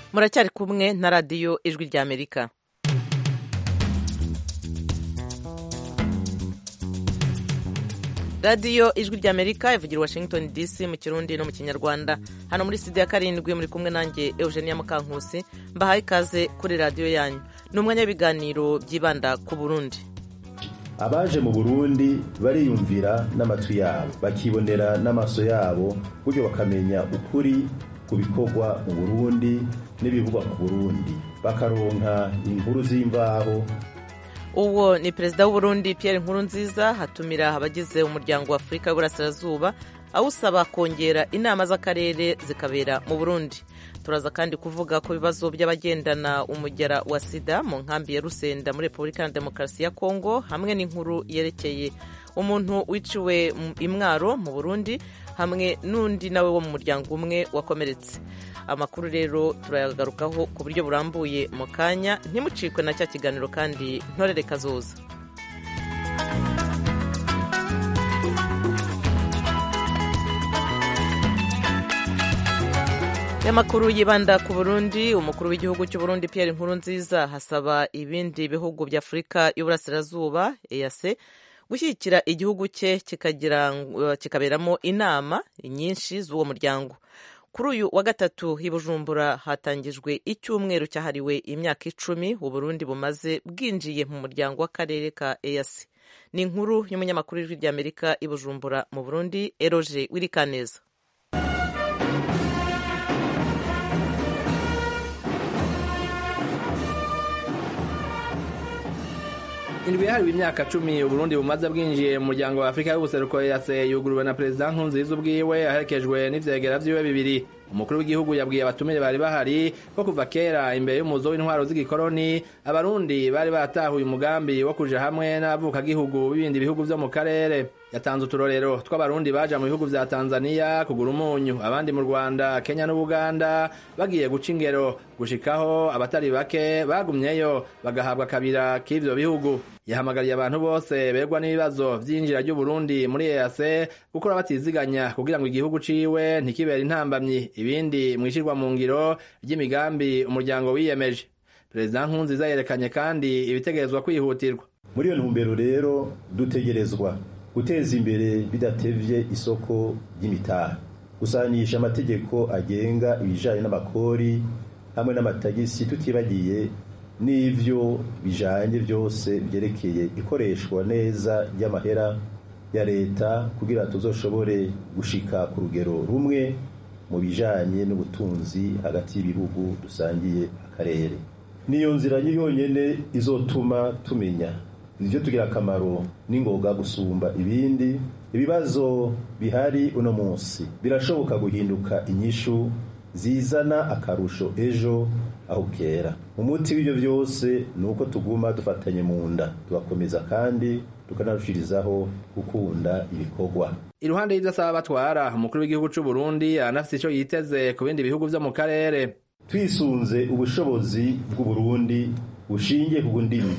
muracyari kumwe na radiyo ijwi ry'amerika radiyo ijwi ry'amerika ivugira washington dc mu kirundi no mu kinyarwanda hano muri studio ya karindwi muri kumwe nanjye eugenia mukankusi mbahaye ikaze kuri radiyo yanyu ni umwanya w'ibiganiro byibanda ku burundi abaje mu burundi bariyumvira n'amatwi yabo bakibonera n'amaso yabo buryo bakamenya ukuri ku bikorwa mu burundi n'ibivugwa ku burundi bakaronka inkuru z'imvaho uwo ni perezida w'uburundi Pierre Nkurunziza hatumira abagize umuryango wa afurika y'uburasirazuba awusaba kongera inama z'akarere zikabera mu burundi turaza kandi kuvuga ku bibazo by'abagendana umugera wa sida mu nkambi ya rusenda muri repubulika ya demokarasi ya kongo hamwe n'inkuru yerekeye umuntu wiciwe imwaro mu burundi hamwe n'undi nawe wo mu muryango umwe wakomeretse amakuru rero turayagarukaho ku buryo burambuye mu kanya ntimucikwe na cya kiganiro kandi ntorere kazoza y'amakuru yibanda ku burundi umukuru w'igihugu cy'uburundi Pierre Nkurunziza hasaba ibindi bihugu bya afurika y'uburasirazuba EAC gushyigikira igihugu cye kikaberamo inama nyinshi z'uwo muryango kuri uyu wa gatatu i bujumbura hatangijwe icyumweru cyahariwe imyaka icumi uburundi bumaze bwinjiye mu muryango w'akarere ka EAC ni inkuru y'umunyamakuru w'ijwi ry'amerika i bujumbura mu burundi eroje wirikaneza indwi yahariwe imyaka cumi uburundi bumaze bwinjiye mu muryango wa afurika y'ubuseruko yase yuguruwe na perezida nkurunziza ubwiwe aherekejwe n'ivyegera vyiwe bibiri umukuru w'igihugu yabwiye abatumire bari bahari ko kuva kera imbere y'umuzo w'intwaro z'igikoroni abarundi bari batahuye umugambi wo kuja hamwe n'abavukagihugu b'ibindi bihugu vyo mu karere yatanze uturorero tw'abarundi baja mu bihugu vya tanzania kugura umunyu abandi mu rwanda kenya n'ubuganda bagiye guca ingero gushikaho abatari bake bagumyeyo bagahabwa akabira k'ivyo bihugu yahamagariye abantu bose begwa n'ibibazo vy'injira ry'uburundi muri ease gukora batiziganya kugira ngo igihugu ciwe ntikibere intambamyi ibindi mwishirwa mu ngiro ry'imigambi umuryango wiyemeje perezida nkunziza yerekanye kandi ibitegerezwa kwihutirwa muri iyo ntumbero rero dutegerezwa guteza imbere bidatevye isoko ry'imitaha gusanisha amategeko agenga ibijanye n'amakori hamwe n'amatagisi tutibagiye n'ivyo bijanye byose byerekeye ikoreshwa neza ry'amahera ya leta kugira tuzoshobore gushika ku rugero rumwe mu bijanye n'ubutunzi hagati y'ibihugu dusangiye akarere niyo nzira yonyene izotuma tumenya ivyo tugira akamaro n'ingoga gusumba ibindi ibibazo bihari uno munsi birashoboka guhinduka inyishu zizana akarusho ejo aho kera umuti w'ibyo byose ni uko tuguma dufatanye mu nda tugakomeza kandi tukanarushirizaho gukunda ibikorwa iruhande y'ivyo asaba batwara umukuru w'igihugu c'u Burundi aranafise ico yiteze ku bindi bihugu vyo mu karere twisunze ubushobozi bw'uburundi bushingiye ku ndimi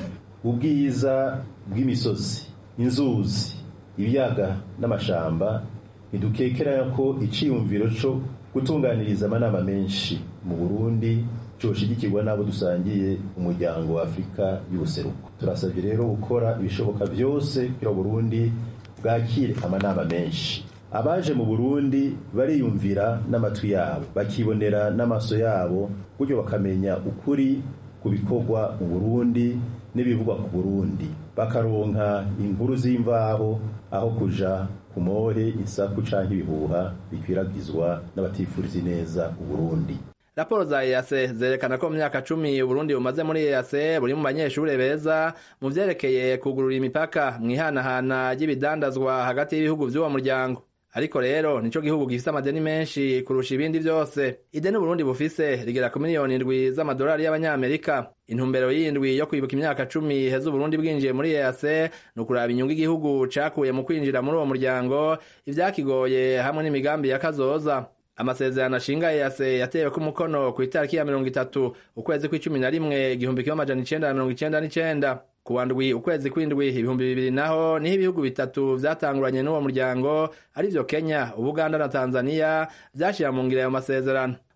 ubwiza bw'imisozi inzuzi ibiyaga n'amashamba ntidukekera ko iciyumviro co gutunganiriza amanama menshi mu burundi coshigikirwa n'abo dusangiye umuryango wa afurika y'ubuseruko turasabye rero gukora ibishoboka byose kugira burundi bwakire amanama menshi abaje mu burundi bariyumvira n'amatwi yabo bakibonera n'amaso yabo buryo bakamenya ukuri ku bikorwa mu burundi n'ibivugwa ku burundi bakaronka inkuru z'imvaho aho kuja ku mohe isaku canke ibihuha bikwiragizwa n'abatifuriza neza uburundi raporo za EAC zerekana ko mu myaka cumi uburundi bumaze muri EAC buri mu banyeshure beza mu vyerekeye kugurura imipaka mw'ihanahana ry'ibidandazwa hagati y'ibihugu vy'uwo muryango ariko rero nico gihugu gifise amadeni menshi kurusha ibindi vyose ideni uburundi bufise rigera ku miliyoni indwi z'amadolari y'abanyamerika intumbero y'indwi yo kwibuka imyaka cumi heza uburundi bwinjiye muri EAC ni ukuraba inyungu igihugu cakuye mu kwinjira muri uwo muryango ivyakigoye hamwe n'imigambi ya kazoza amasezerano ashinga EAC yatewe ko umukono ku itariki ya mirongo itatu ukwezi kw'icumi na rimwe igihumbi kimwe amajana icenda na mirongo icenda n'icenda kuwa ndwi ukwezi kw'indwi ibihumbi bibiri naho niho ibihugu bitatu vyatanguranye n'uwo muryango arivyo Kenya Ubuganda na Tanzania vyashira mu ngiro ayo masezerano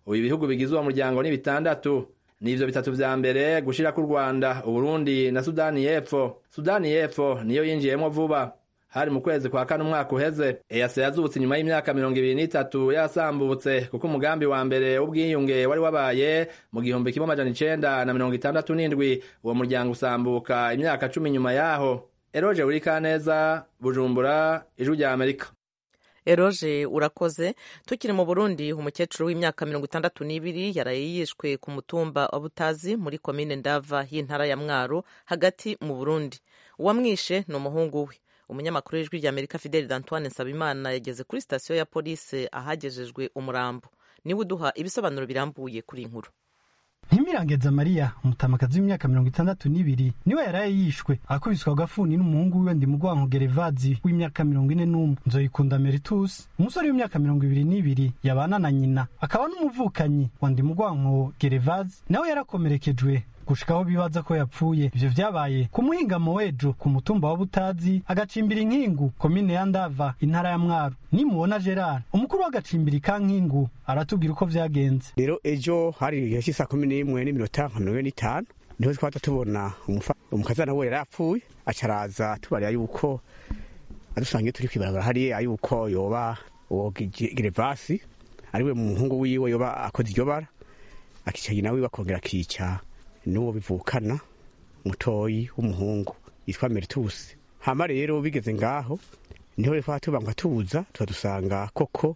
ubu ibihugu bigize uwo muryango ni bitandatu nivyo bitatu vya mbere gushirako u rwanda uburundi na sudani y'epfo sudani y'epfo niyo yinjiyemwo vuba hari mu kwezi kwa kane umwaka uheze eyase yazutse inyuma y'imyaka mirongo ibiri n'itatu yasambutse kuko umugambi wa mbere w'ubwiyunge wari wabaye mu gihumbi kimwe amajana icenda na mirongo itandatu n'indwi uwo muryango usambuka imyaka cumi nyuma yaho eroje uri kaneza bujumbura ijwi rya amerika eroje urakoze tukiri mu burundi umukecuru w'imyaka mirongo itandatu n'ibiri yaraye yishwe ku mutumba wa butazi muri komine ndava y'intara ya mwaro hagati mu burundi uwamwishe ni umuhungu we umunyamakuru w'ijwi rya amerika fideli d'antoine nsabimana yageze kuri sitasiyo ya polisi ahagejejwe umurambo niwe uduha ibisobanuro birambuye kuri iyi nkuru ntimirangeza mariya umutamakazi w'imyaka mirongo itandatu n'ibiri niwe yaraye yishwe akubiswa agafuni n'umuhungu wiwe ndimugwanko gerevazi w'imyaka mirongo ine n'umwe nzoyikunda meritus umusore w'imyaka mirongo ibiri n'ibiri yabana na nyina akaba n'umuvukanyi wa ndimugwanko gerevazi nawe yarakomerekejwe gushikaho bibaza ko yapfuye ivyo vyabaye ku muhingamo w'ejo ku mutumba wa butazi agacimbira inkingu komine ya ndava intara ya mwaro nimubona gerard umukuru w'agacimbiri ka nkingu aratubwira uko vyagenze rero ejo hari igihe cy'isaa kumi n'imwe n'iminota nka mirongo ine n'itanu niho twahita tubona umukazana we yari yapfuye acaraza tubarira yuko adusangiye turi kwibarabara hariya yuko yoba uwo gerevasi ariwe muhungu wiwe yoba akoze iryo bara akica nyina wiwe akongera akica n'uwo bivukana mutoyi w'umuhungu yitwa meritusi hama rero bigeze ngaho niho rero tubanga tuza turadusanga koko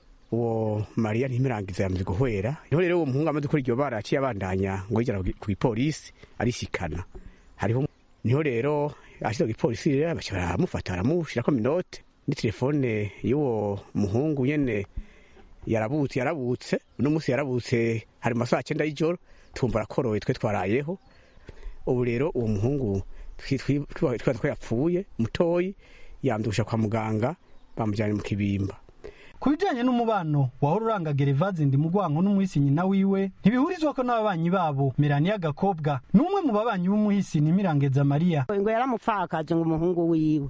uwo mariya ntimirangiza yamaze guhwera niho rero uwo muhungu amaze gukora iryo bara yaciye abandanya ngo yigera ku gipolisi arishikana hariho niho rero ashyize ku gipolisi rero baramufata baramushyirako minote ni telefone y'uwo muhungu nyene yarabutse yarabutse uno munsi yarabutse hari mu masaha cyenda y'ijoro tumva arakoroye twe twarayeho ubu rero uwo muhungu twibaza ko yapfuye mutoyi yandusha kwa muganga bamujyanye mu kibimba ku bijanye n'umubano wahora uranga gerevazi ndimugwanko n'umuhisi nyina wiwe ntibihurizwa ko n'ababanyi babo melania gakobwa ni umwe mu babanyi b'umuhisi nimirangeza mariya ngo yaramupfakaje ngo umuhungu wiwe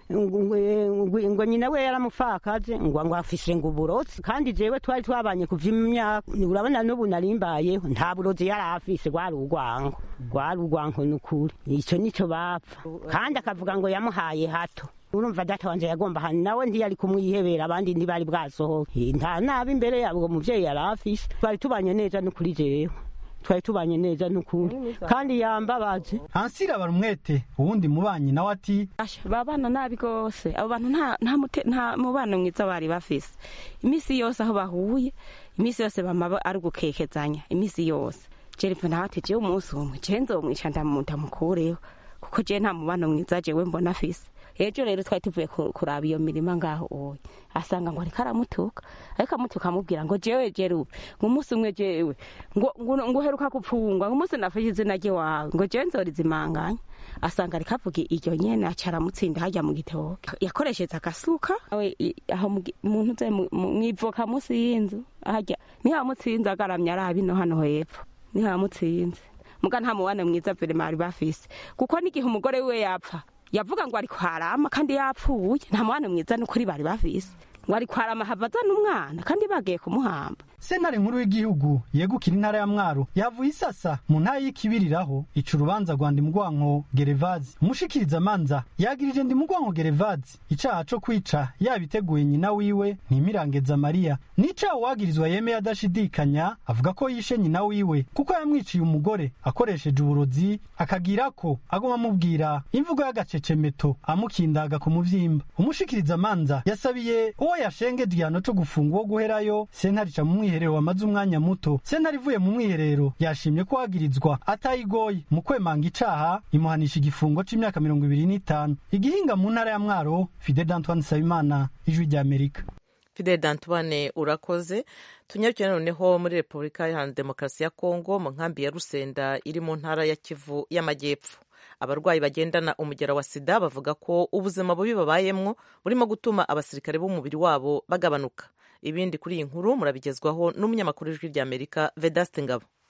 ngo nyina we yaramupfakaje ngo ngo afise ngo uburozi kandi jewe twari twabanye kuva imyaka urabona n'ubu narimbayeho nta burozi yari afise rwari urwango rwari urwango n'ukuri ico nico bapfa kandi akavuga ngo yamuhaye hato urumva data wanje yagomba hano nawe ntiyari kumwihebera abandi ntibari bwasohoke nta nabi imbere yabo umuvyeyi yari afise twari tubanye neza n'ukuri jewe twari tubanye neza n'ukuri kandi yambabaje hansira barumwete uwundi mubanyi nawe ati babana nabi rwose abo bantu nta mubano mwiza bari bafise iminsi yose aho bahuye iminsi yose bama ari ugukekezanya iminsi yose jerefe nawe ati jewe umunsi umwe jewe nzomwica ndamukureho kuko jewe nta mubano mwiza jewe mbona afise ejo rero twari tuvuye kuraba iyo mirima ngaho oya asanga ngo ariko aramutuka ariko amutuka amubwira ngo jewe jeruwe ngo umunsi umwe jewe ngo ngo uheruka gupfungwa ngo umunsi nafashe izina rye wawe ngo jewe nzorizimanganya asanga ariko avuga iryo nyene aca aramutsinda harya mu gitoke yakoresheje agasuka awe aho muntu uze mwivoka munsi y'inzu harya niho amutsinze agaramye araba ino hano hepfo niho amutsinze muga nta mubane mwiza vere bari bafise kuko n'igihe umugore wiwe yapfa yavuga ngo ari kwarama kandi yapfuye nta mwana mwiza n'ukuri bari bafise ngo ari kwarama havaza n'umwana kandi bagiye kumuhamba sentare nkuru y'igihugu yegukira intara ya mwaro yavuye isasa mu ntara y'ikibiriraho ica urubanza rwa ndimugwanko gerevazi umushikiriza amanza yagirije ndimugwanko gerevazi icaha co kwica yabiteguye nyina wiwe ntimirangeza mariya n'icaha uwagirizwa yemeye adashidikanya avuga ko yishe nyina wiwe kuko yamwiciye umugore akoresheje uburozi akagira ko aguma amubwira imvugo y'agacecemeto amukindaga ku muvyimba umushikiriza amanza yasabiye uwo yashengeje igihano co gufunga uwo guherayo sentare ica mu mwiherero wamaze umwanya muto sentare ivuye mu mwiherero yashimye ko wagirizwa atayigoye mu kwemanga icaha imuhanisha igifungo c'imyaka mirongo ibiri n'itanu igihinga mu ntara ya mwaro fide d'antoine nsabimana ijwi rya amerika fidel dantuwane urakoze tunyarukire noneho muri repubulika iharanira demokarasi ya kongo mu nkambi ya rusenda iri mu ntara ya kivu y'amajyepfo abarwayi bagendana umugera wa sida bavuga ko ubuzima bubi babayemwo burimo gutuma abasirikare b'umubiri wabo bagabanuka ibindi kuri iyi nkuru murabigezwaho n'umunyamakuru w'ijwi rya amerika vedaste ngabo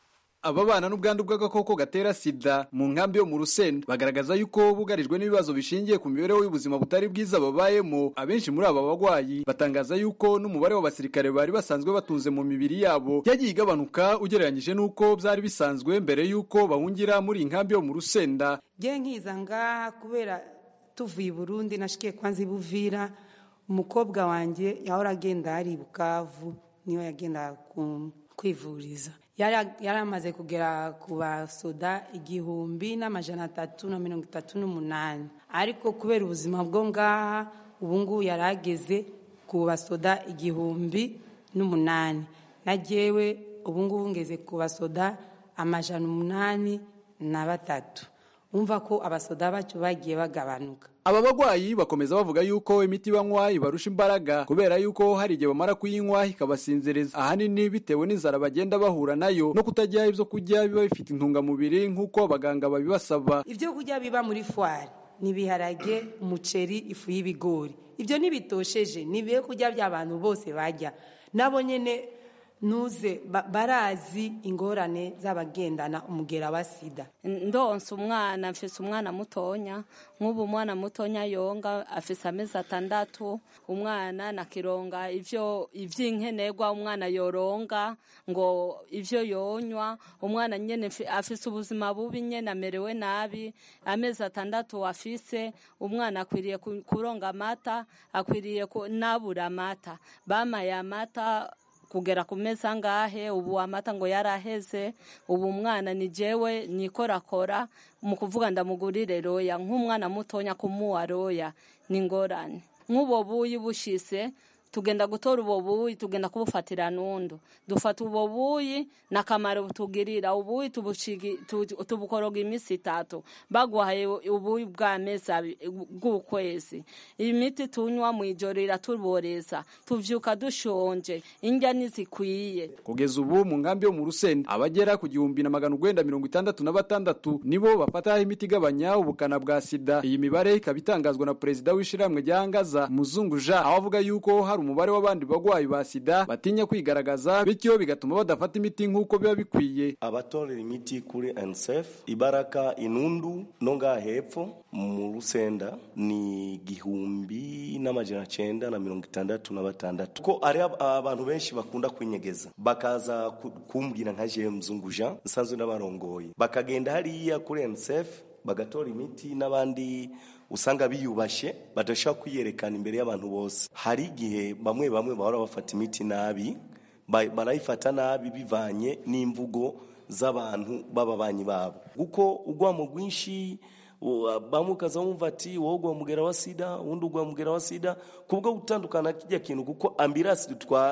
ababana n'ubwandu bw'agakoko gatera sida mu nkambi yo mu rusenda bagaragaza yuko bugarijwe n'ibibazo bishingiye ku mibereho y'ubuzima butari bwiza babayemo abenshi muri aba bagwayi batangaza yuko n'umubare w'abasirikare bari basanzwe batunze mu mibiri yabo yagiye igabanuka ugereranyije n'uko byari bisanzwe mbere y'uko bahungira muri iyi nkambi yo mu rusenda ngiye nkiza ngaha kubera tuvuye i burundi nashikiye kwanza ibuvira umukobwa wanjye yahora agenda hari i bukavu niyo yagenda kwivuriza yari amaze kugera ku basoda igihumbi n'amajana atatu na mirongo itatu n'umunani ariko kubera ubuzima bwo ngaha ubu ngubu yari ageze ku basoda igihumbi n'umunani na jyewe ubu ngubu ngeze ku basoda amajana umunani na batatu wumva ko abasoda bacu bagiye bagabanuka aba bagwayi bakomeza bavuga yuko imiti banywa ibarusha imbaraga kubera yuko hari igihe bamara kuyinywa ikabasinziriza ahanini bitewe n'inzara bagenda bahura nayo no kutajya ibyo kurya biba bifite intungamubiri nk'uko abaganga babibasaba ibyo kurya biba muri fwari ni ibiharage umuceri ifu y'ibigori ibyo ntibitosheje ni ibyo kurya by'abantu bose bajya nabo nyine nuze barazi ingorane z'abagendana umugera wa sida ndonsa umwana mfise umwana mutonya nk'ubu umwana mutonya yonga afise amezi atandatu umwana nakironga ivyo ivy'inkenerwa umwana yoronga ngo ivyo yonywa umwana nyene afise ubuzima bubi nyene amerewe nabi amezi atandatu afise umwana akwiriye kuronga amata akwiriye nabura amata bamaye amata kugera ku meza ngahe ubu amata ngo yaraheze ubu umwana ni jewe nikorakora mu kuvuga ndamugurire roya nk'umwana mutonya kumuwa roya ni ngorane nk'ubo buyi bushise tugenda gutora ubo buyi tugenda kubufatira nundu dufata ubo buyi nakamaro butugirira ubuyi tubukoroga iminsi itatu baguhaye ubuyi bw'amezi bw'ukwezi imiti tunywa mu ijoro iratuboreza tuvyuka dushonje indya ntizikwiye kugeza ubu mu nkambi yo mu rusenda abagera ku gihumbi na magana urwenda mirongo itandatu na batandatu nibo bafata imiti igabanya ubukana bwa sida iyi mibare ikaba itangazwa na perezida w'ishirahamwe rya ngaza muzungu jean aho avuga yuko hari umubare w'abandi bagwayi ba sida batinya kwigaragaza bityo bigatuma badafata imiti nk'uko biba bikwiye abatorera imiti kuri nsf ibaraka inundu no ngaha hepfo mu rusenda ni igihumbi n'amajana cenda na mirongo itandatu na batandatu ko ari abantu benshi bakunda kwinyegeza bakaza kumbwira nka jewe muzungu jean nsanzwe n'abarongoye bakagenda hariya kuri nsf bagatora imiti n'abandi usanga biyubashye badashobora kwiyerekana imbere y'abantu bose hari igihe bamwe bamwe bahora bafata imiti nabi barayifata nabi bivanye n'imvugo z'abantu b'ababanyi babo kuko ugwamo rwinshi bamwe ukaza wumva ati wowe ugwa mugera wa sida uwundi ugwa mugera wa sida kubwo gutandukana kijya kintu kuko ambirasi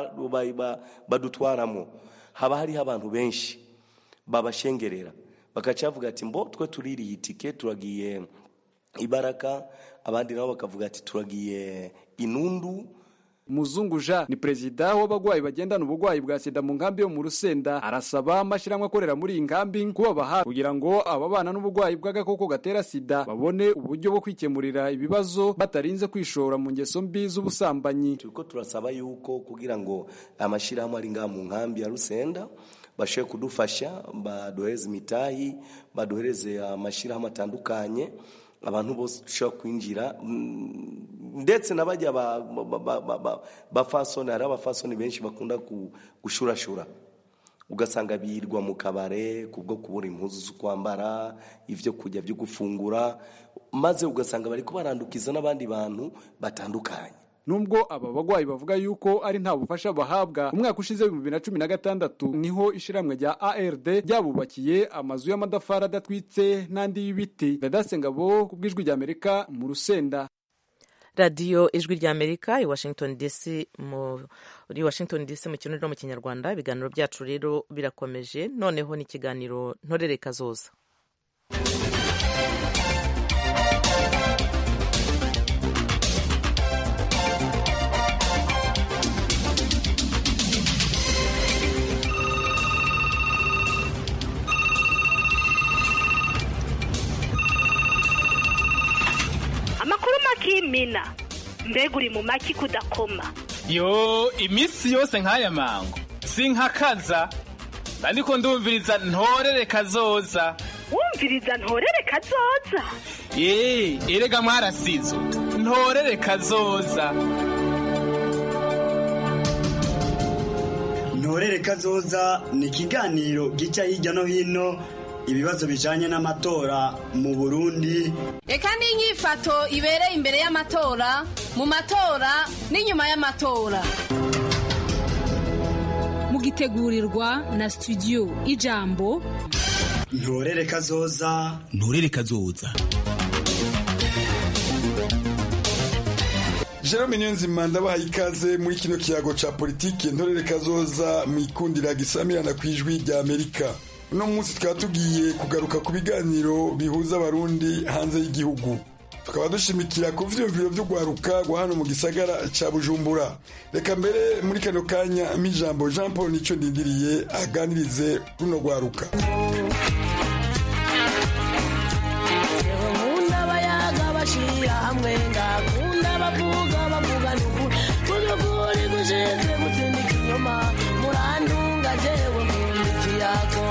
badutwaramo haba hariho abantu benshi babashengerera bagaca bavuga ati mbo twe tuririye itike turagiye ibaraka abandi nabo bakavuga ati turagiye inundu muzungu jean ni perezida w'abagwayi bagendana ubugwayi bwa sida mu nkambi yo mu rusenda arasaba amashyirahamwe akorera muri iyi nkambi kubaba hafi kugira ngo ababana n'ubugwayi bw'agakoko gatera sida babone uburyo bwo kwikemurira ibibazo batarinze kwishora mu ngeso mbi z'ubusambanyi turiko turasaba yuko kugira ngo amashyirahamwe ari ngaha mu nkambi ya rusenda bashobore kudufasha baduhereze imitahi baduhereze amashyirahamwe atandukanye abantu bose dushobora kwinjira ndetse n'abajya bafasoni hari abafasoni benshi bakunda gushurashura ugasanga birirwa mu kabare kubwo kubura impuzu zo kwambara ibyo kurya byo gufungura maze ugasanga bari kubarandukiza n'abandi bantu batandukanye nubwo aba bagwayi bavuga yuko ari nta bufasha bahabwa umwaka ushize w'ibihumbi bibiri na cumi na gatandatu niho ishiramwe rya ard ryabubakiye amazu y'amadafari adatwitse n'andi y'ibiti vedase ngabo ku bw'ijwi ry'amerika mu rusenda radiyo ijwi ry'amerika i washington dc muri washington dc mu kirundi no mu kinyarwanda ibiganiro byacu rero birakomeje noneho n'ikiganiro ntorere kazoza amakuru makimina mbega uri mu maki kudakoma yo iminsi yose nk'aya mango sinkakaza ariko ndumviriza ntorere kazoza wumviriza ntorere kazoza eee erega mwarasizo ntorere kazoza ntorere kazoza ni ikiganiro gica hirya no hino ibibazo bijanye n'amatora mu burundi reka n'inyifato ibereye imbere y'amatora mu matora n'inyuma y'amatora mugitegurirwa na studio ijambo ntorere kazoza ntorere kazoza Jerome Niyonzima ndabahaye ikaze muri kino kiyago ca politiki ntorere kazoza mwikundira gisamirana ku ijwi rya Amerika uno munsi tukaba tugiye kugaruka ku biganiro bihuza abarundi hanze y'igihugu tukaba dushimikira ku vyiyumviro vy'ugwaruka rwa hano mu gisagara ca bujumbura reka mbere muri kano kanya mp'ijambo jean paul nico ndindiriye aganirize runo rwaruka bashira hamwe ngakunda bavuga bavuga nuku kuzukuri gushize gutsindika inyuma murandunga jewe nkunda ikiyago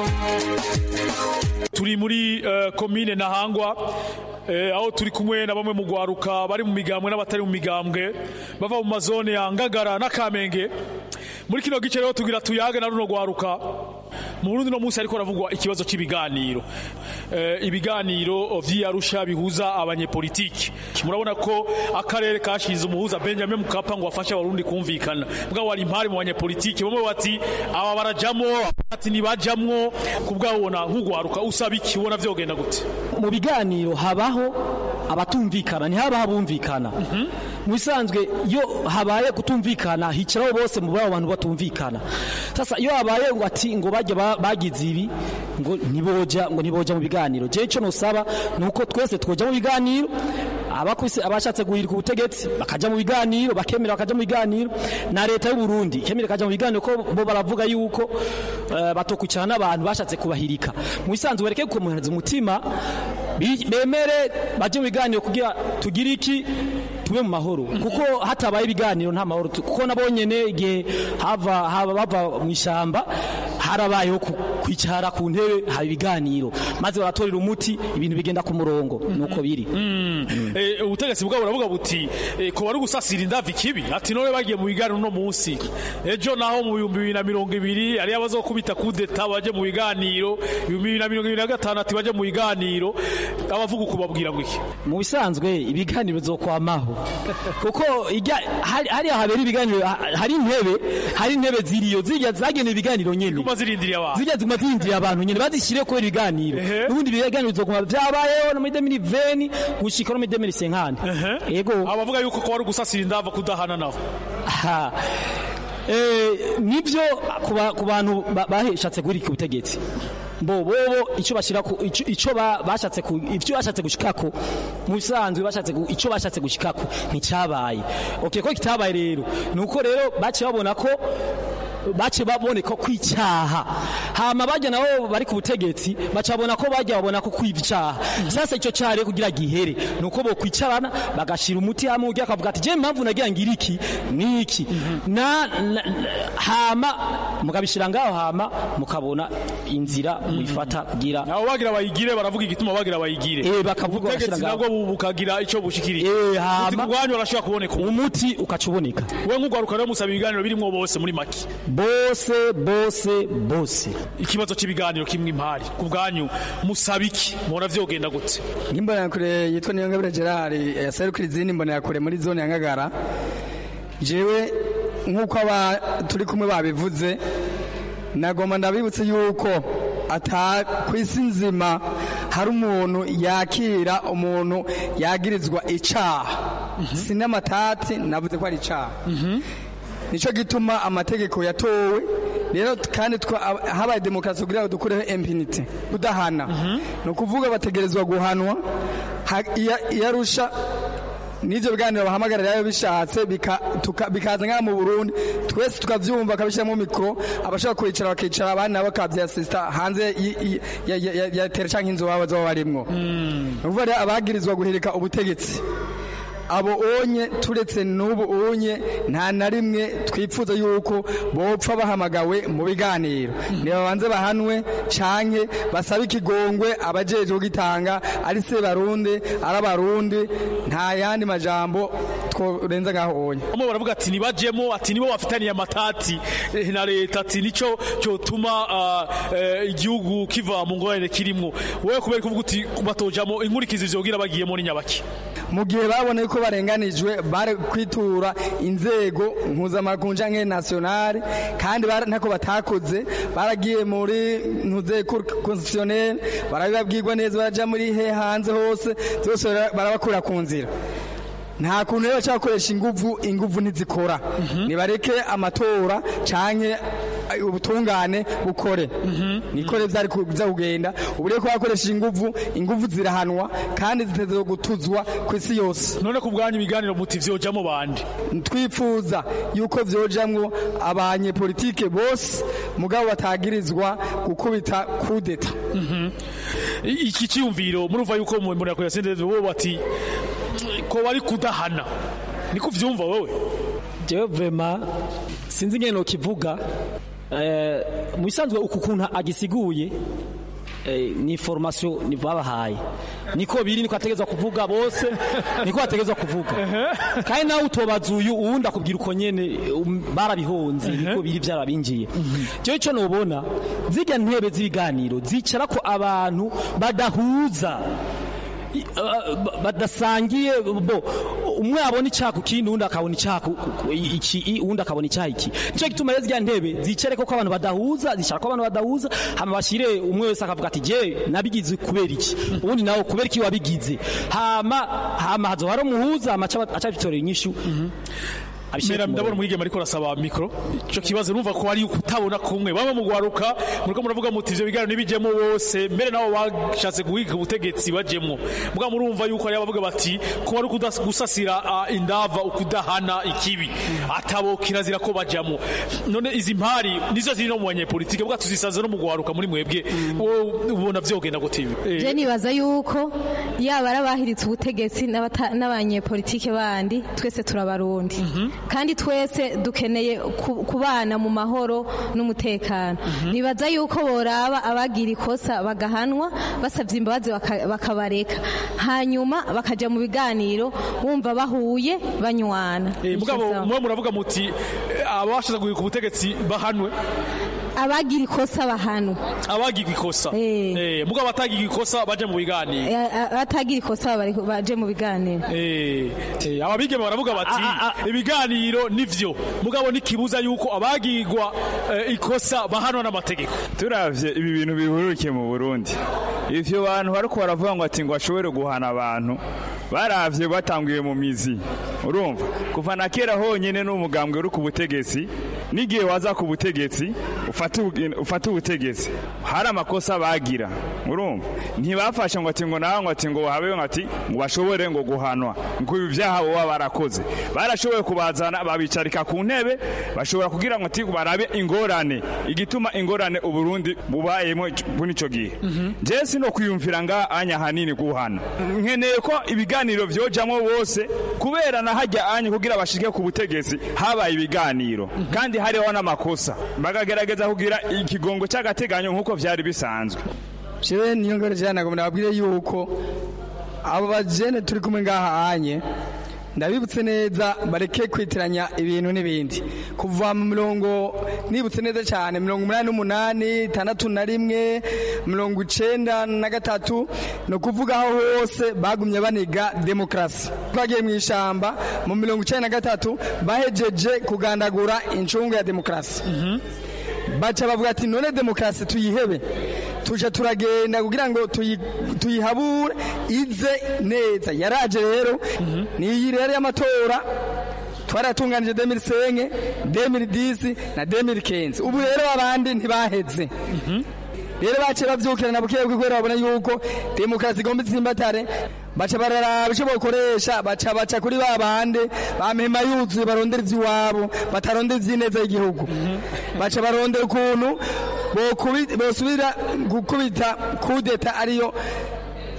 turi muri uh, komine nahangwa eh, aho turi kumwe na bamwe mu gwaruka bari mu migambwe n'abatari mu migambwe bava mu mazone ya ngagara n'akamenge muri kino gice rero tugira tuyage na runo gwaruka mu Burundi no munsi ariko haravugwa ikibazo cy'ibiganiro eh, ibiganiro vy'Arusha bihuza abanyepolitiki murabona ko akarere kashize umuhuza Benjamin Mkapa ngo afashe abarundi kumvikana bwa wari impari mu banyepolitiki bamwe bati aba barajamwo ati nibajamwo kubwabona nk'ugwaruka usaba iki ubona vyogenda gute mu biganiro habaho abatumvikana ntihaba habumvikana mu bisanzwe iyo habaye kutumvikana hicaraho bose mu babo bantu batumvikana sasa iyo habaye ngo ati ngo bajya bagize ibi ngo ntiboja ngo ntiboja mu biganiro je ico nosaba nuko twese twoja mu biganiro abakwise abashatse guhirika ubutegetsi bakaja mu biganiro bakemera bakaja mu biganiro na leta y'u Burundi kemera kaja mu biganiro ko bo baravuga yuko uh, batokwicara n'abantu bashatse kubahirika mu bisanzwe bareke kukomuhereza umutima bemere baje mu biganiro kugira tugire iki tube mu mahoro kuko hatabaye ibiganiro nta mahoro kuko nabonyene igihe hava haba bava mu ishamba harabayeho kwicara ku ntebe haba ibiganiro maze baratorera umuti ibintu bigenda ku murongo nuko biri ubutegetsi bwabo buravuga buti ko bari gusasira indavi kibi ati none bagiye mu biganiro no munsi ejo naho mu bihumbi bibiri na mirongo ibiri ari abazokubita kudeta baje mu biganiro ibihumbi bibiri na mirongo ibiri na gatanu ati baje mu biganiro abavuga uko babwira ngo iki mu bisanzwe ibiganiro bizokwamaho kuko hariya habera ibiganiro hari intebe hari intebe ziriyo zijya zagenewe ibiganiro nyene zirindiriye abantu zijya ziguma zirindiriye abantu nyene bazishyire kubera ibiganiro n'ubundi ibiganiro bizoguma vyabayeho no muri demini veni gushika no muri demini senkani yego abavuga yuko ko wari gusasira indava kudahana naho nibyo ku bantu bashatse guhirika ubutegetsi bo bobo icyo bashira ku icyo bashatse ku ivyo bashatse gushikako mu bisanzwe bashatse icyo bashatse gushikako nticyabaye okay ko kitabaye rero nuko rero bace babona ko bace baboneka kwicyaha hama bajya nabo bari ku butegetsi baca babona ko bajya babona ko kwiba icyaha sasa icyo cyari kugira gihere nuko bo kwicarana bagashira umuti hamwe ugiye akavuga ati je impamvu nagira ngira iki niki na hama mukabishira ngaho hama mukabona inzira muyifata kugira abo bagira bayigire baravuga igituma bagira bayigire eh bakavuga bashira ngaho nabwo bukagira ico bushikiriye eh hama ubwanyu barashobora kuboneka umuti ukacuboneka we nk'ugwaruka rero musaba ibiganiro birimo bose muri make bose bose bose ikibazo cy'ibiganiro kimwe impari ku bwanyu musaba iki mubona vyogenda gute n'imbonakure yitwa niyongabire gerard yaserukira izindi mbonakure muri zone ya ngagara jewe nk'uko aba turi kumwe babivuze nagomba ndabibutse yuko ata ku isi nzima hari umuntu yakira umuntu yagirizwa icaha sinamatati navuze ko ari icaha nicyo gituma amategeko yatowe rero kandi habaye demokarasi kugira ngo dukureho impunity kudahana ni ukuvuga bategerezwa guhanwa iyo arusha n'ibyo biganiro bahamagarira iyo bishatse bikaza nk'aha mu burundi twese tukabyumva bakabishyiramo mikoro abashaka kwicara bakicara abandi nabo bakabyasisita hanze ya tere cyangwa inzu baba baba barimwo ni ukuvuga rero abagirizwa guhirika ubutegetsi abo onye turetse n'ubu onye nta na rimwe twifuza yuko bopfa bahamagawe mu biganiro nibabanze bahanwe canke basabe ikigongwe abajejwe kugitanga ari se barundi ari abarundi nta yandi majambo tworenza ngaho onye bamwe baravuga ati nibajemo ati nibo bafitaniye amatati eh, na leta ati nico cyotuma ah, eh, igihugu kiva mu ngorane kirimwo wowe kubera kuvuga uti batojamo inkurikizi vyogira bagiyemo ni nyabaki mu gihe babona yuko barenganijwe bari kwitura inzego mpuzamakungu canke nationale kandi bara- ntako batakoze baragiye muri ntuze constitutionnel barabibabwirwa neza baraja muri he hanze hose zose bara- barabakura ku nzira nta kuntu rero bashaka gukoresha inguvu inguvu ntizikora nibareke amatora canke ay, ubutungane bukore nikore vyari kuza kugenda ubu rero ko bakoresheje inguvu inguvu zirahanwa kandi ziteze gutuzwa ku isi yose none ku bwanyu ibiganiro muti vyojamo bande twifuza yuko vyojamwo abanyepolitike bose mugabo batagirizwa gukubita kudeta I- iki cyiyumviro murumva yuko mu mbona ya sendeze bo bati ko bari kudahana niko vyumva wowe jewe vrema sinzi ingene nokivuga eh, mu bisanzwe uku kuntu agisiguye eh, ni formation ni babahaye niko biri niko ategezwa kuvuga bose niko ategezwa kuvuga kandi nawe utobaza uyu uwundi akubwira uko nyene um, barabihonze niko biri vyarabinjiye jewe ico nobona zirya ntebe z'ibiganiro zicara ko abantu badahuza I- uh, ba- badasangiye bo umwe abona icyaha kindi undi akabona icyaha ku- ku- iki i- undi akabona icyaha iki nicyo gituma rero ziriya ntebe zicare ko abantu badahuza zishaka ko abantu badahuza hama bashire umwe wese akavuga ati je nabigize kubera iki ubundi nawe kubera iki wabigize hama hama hazo hari umuhuza hama aca aca bitorera inyishu Mera ndabona umwigeme ariko arasaba mikro ico kibazo numva ko ari kutabona kumwe bamwe mu gwaruka muriko muravuga muti ivyo biganiro nibijemo bose mbere nabo bashatse guhiga ubutegetsi bajemwo muga murumva yuko ari abavuga bati ko bari kudas- gusasira ah, indava ukudahana ikibi atabo kirazira ko bajamwo none izi mpari nizo ziri no mu banyepolitike bwa tuzisanze no mu gwaruka muri mwebwe wowe ubona vyogenda gute ibi Eh, je nibaza yuko yaba ari abahiritse ubutegetsi n'abata- n'abanyepolitike bandi twese turabarundi kandi twese dukeneye ku- kubana mu mahoro n'umutekano nibaza yuko boraba abagira ikosa bagahanwa basabye imbabazi baka- bakabareka hanyuma bakaja mu biganiro bumva bahuye banywana eh, mugabo mwe muravuga muti eh, abashatse guhiga ubutegetsi bahanwe abagira ikosa bahanwa abagiga ikosa eh mugabo batagiga ikosa baje mu biganiro Eh, a- abatagira ikosa bari- baje mu biganiro Eh, eh, ababigeme baravuga bati ibiganiro nivyo mugabo nikibuza yuko abagirwa eh, ikosa bahanwa n'amategeko turavye ibi bintu bihurukiye mu Burundi ivyo bantu bariko baravuga ngo ati ngo bashobore guhana abantu baravye batanguye mu mizi urumva kuva na kera honyene n'umugambwe uri ku butegetsi n'igihe waza ku butegetsi ufate ubu- ufate ubutegetsi hari amakosa bagira urumva ntibafashe ngo ati ngo nawe ngo ati ngo habe ngo ati ngo bashobore ngo guhanwa ngo ibi vyaha boba barakoze barashoboye kubazana babicarika ku ntebe bashobora kugira ngo ati barabe ingorane igituma ingorane uburundi bubayemo muri ico gihe je sino kwiyumvira nga anya hanini guhana nkeneye ko ibiganiro vyojamwo bose kubera na hajya anya kugira bashike ku butegetsi habaye ibiganiro kandi hariho n'amakosa bakagerageza kugira ikigongo c'agateganyo nk'uko vyari bisanzwe jewe niyo ngore jana nagomba nababwire yuko abo bajene turi kumwe ngaha anye ndabibutse neza bareke kwitiranya ibintu n'ibindi kuva mu mirongo nibutse neza cyane mirongo umunani n'umunani itandatu na rimwe mirongo icenda na gatatu ni ukuvuga aho hose bagumye baniga demokarasi twagiye mu ishamba mu mirongo icenda na gatatu bahejeje kugandagura incungu ya demokarasi baca bavuga ati none demokarasi tuyihebe tuja turagenda kugira ngo tuyi- tuyihabure ize neza yaraje rero niyi rero y'amatora twaratunganije 2005 2010 na 2015 ubu rero abandi ntibaheze rero bace bavyukira na bukebuke kubera babona yuko demokarasi igomba itsimbatare baca bararaba ico bokoresha baca baca kuri ba bande bamema yuzuye barondera ivy'iwabo batarondera ivy'ineza y'igihugu baca barondera ukuntu bokubi- bosubira gukubita kudeta ariyo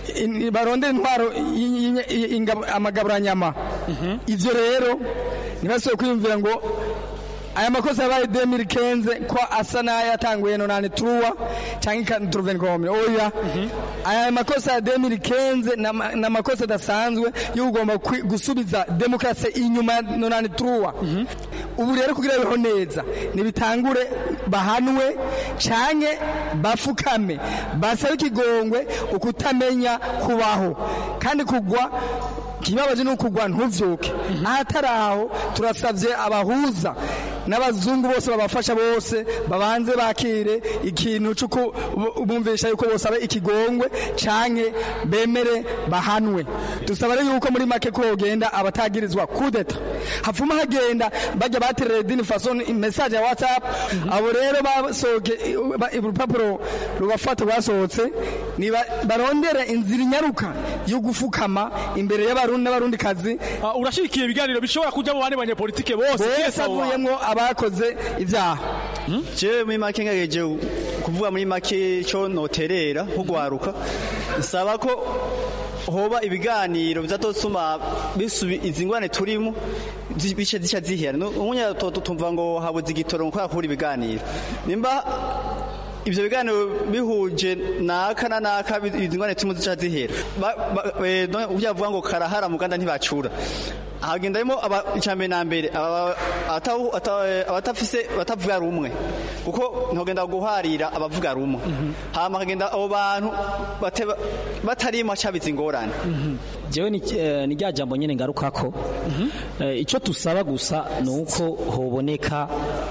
in- barondera intwaro y- y- y- ingabo- amagaburanyama ivyo rero ntibasubire kwiyumvira ngo aya makosa yabaye 2015 ko asa n'ayatanguye nonane truwa canke ikantruvenkome oya aya makosa ya 2015 nama- ni amakosa adasanzwe yo kugomba kwi- gusubiza demokrasi inyuma ya nonane truwa ubu rero kugira biho neza nibitangure bahanwe canke bafukame basabe ikigongwe ukutamenya kubaho kandi kugwa kibabaje ni ukugwa ntuvyuke ahatari aho turasavye abahuza n'abazungu bose babafasha bose babanze bakire ikintu cy'uko bu- bumvisha yuko bose abe ikigongwe canke bemere bahanwe dusaba rero yuko muri make ko hogenda abatagirizwa kudeta hapfuma hagenda bajya baterera dini fason message ya whatsapp abo rero basohoke ba- urupapuro rubafata rwasohotse ni ba- barondere inzira inyaruka yo gufukama imbere y'abarundi n'abarundi kazi urashigikiye ibiganiro bishobora kujya mu bandi banyepolitike bose bose Yes, abo bantu. avuyemwo abakoze ibyaha jewe muri make ngejeje kuvuga muri make cyo noterera nko gwaruka nsaba ko hoba ibiganiro bizatosuma bisubi izi ngwane turimo zi- bice zica zihera umunya tumva ngo habuze igitoro ngo kubera ibiganiro nimba ivyo biganiro bihuje naka na naka bi- izi ngwane turimo zica zihera Ba- ba- eh, no- uburyo bavuga ngo karahara muganda ntibacura hagendamo icambere na mbere aba- abatahu- ata- eh, abatafise batavuga rumwe kuko ntogenda guharira abavuga rumwe hama hagenda abo bantu bate- batarimo cabiza ingorane jewe ni eh, ni rya jambo nyene ngarukako Eh, ico tusaba gusa ni uko hoboneka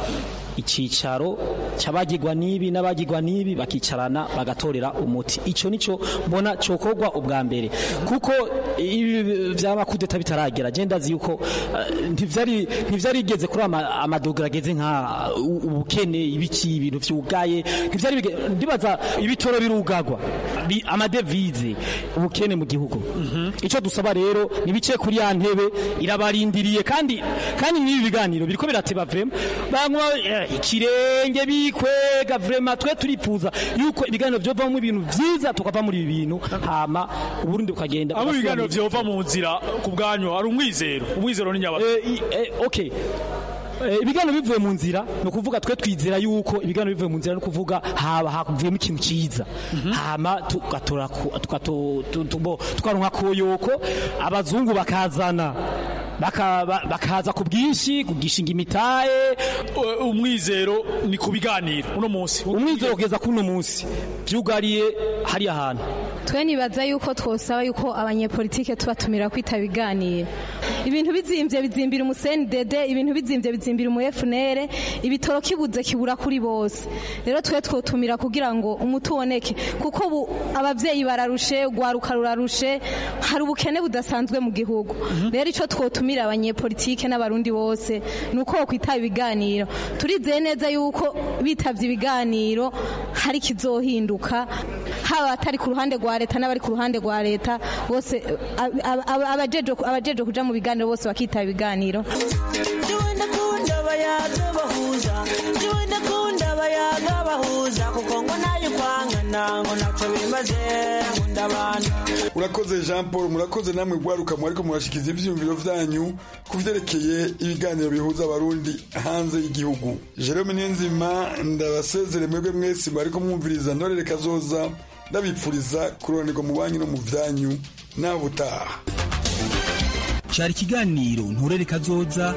icicaro cy'abagirwa n'ibi n'abagirwa n'ibi bakicarana bagatorera umuti ico nico mbona cokorwa ubwa mbere kuko ibi vy'amakudeta bitaragera je ndazi yuko eh, ntivyari ntivyarigeze kuri ama- amadogera ageze nka u- ubukene ibiki ibintu vyugaye ntivyari bige- ndibaza ibitoro birugagwa bi- amadevize ubukene mu gihugu ico dusaba rero nibice kuri ya ntebe irabarindiriye kandi kandi n'ibi biganiro biriko birateba vrema banywa eh, ikirenge bikwega vrema twe turipfuza yuko ibiganiro vyovamwo ibintu vyiza tukava muri ibi bintu hama uburundi bukagenda abo ibiganiro bugasubira- vyova mu nzira ku bwanyu hari umwizero umwizero ni nyabaki Eh, i- eh, okay Eh, ibiganiro bivuye mu nzira ni ukuvuga twe twizera yuko ibiganiro bivuye mu nzira ni ukuvuga haba havuyemo ikintu cyiza hama tugatora ku- tugato- tu- tu- bo- tukaronka koyoko abazungu bakazana baka- ba- bakaza ku bwinshi kugishinga imitahe umwizero ni ku biganiro uno munsi umwizero kugeza kuri uno munsi byugariye hariya hantu twe nibaza yuko twosaba yuko abanyepolitike tubatumira kwitaba ibiganiro ibintu bizimbye bizimbira umuseni dede ibintu bizimbye bizimbira umu FNL ibitoro kibuze kibura kuri bose rero twe twotumira kugira ngo umuti uboneke kuko ubu abavyeyi bararushe ugwaruka rurarushe hari ubukene budasanzwe mu gihugu rero ico twotumira abanyepolitike n'abarundi bose ni uko bokwitaba ibiganiro turizeye neza yuko bitavye ibiganiro hari kizohinduka haba atari ku ruhande rwa leta n'abari ku ruhande rwa leta bose ab- ab- ab- abajeje abajeje kuja mu biganiro bose bakitaba ibiganiro Jiwe ndakunda abayaga bahuza Jiwe ndakunda abayaga bahuza kuko ngo nayo kwangana ngo ntacyo bimaze nkunda abantu urakoze jean paul murakoze namwe gwaruka mwariko murashikiza ivyiyumviro vyanyu ku vyerekeye ibiganiro bihuza abarundi hanze y'igihugu jerome niyonzima ndabasezere mwebwe mwese mwariko mwumviriza ntorere kazoza ndabipfuriza kuronerwa mu banyu no mu vyanyu nawe utaha cyari ikiganiro nturere kazoza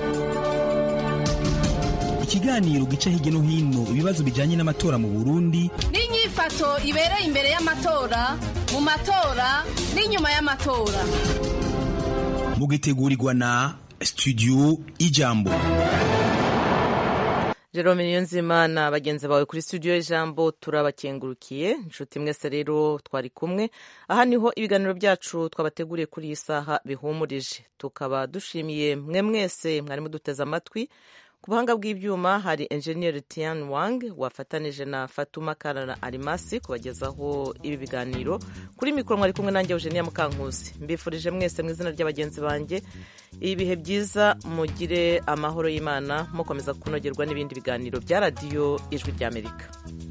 ikiganiro gica hirya no hino ibibazo bijyanye n'amatora mu burundi n'inyifato ibereye imbere y'amatora mu matora n'inyuma y'amatora mugitegurirwa na studio ijambo Jerome Niyonzima na bagenzi bawe kuri studio y'ijambo turabakengurukiye inshuti mwese rero twari kumwe aha niho ibiganiro byacu twabateguriye kuri iyi saha bihumurije tukaba dushimiye mwe mwese mwari muduteze amatwi ku buhanga bw'ibyuma hari enjeniyeri Tian Wang wafatanije na Fatuma Karara Arimasi kubagezaho ibi biganiro kuri mikoro mwari kumwe nanjye Eugenia Mukankusi mbifurije mwese mu izina ry'abagenzi banjye ibihe byiza mugire amahoro y'Imana mukomeza kunogerwa n'ibindi biganiro bya radiyo ijwi ry'Amerika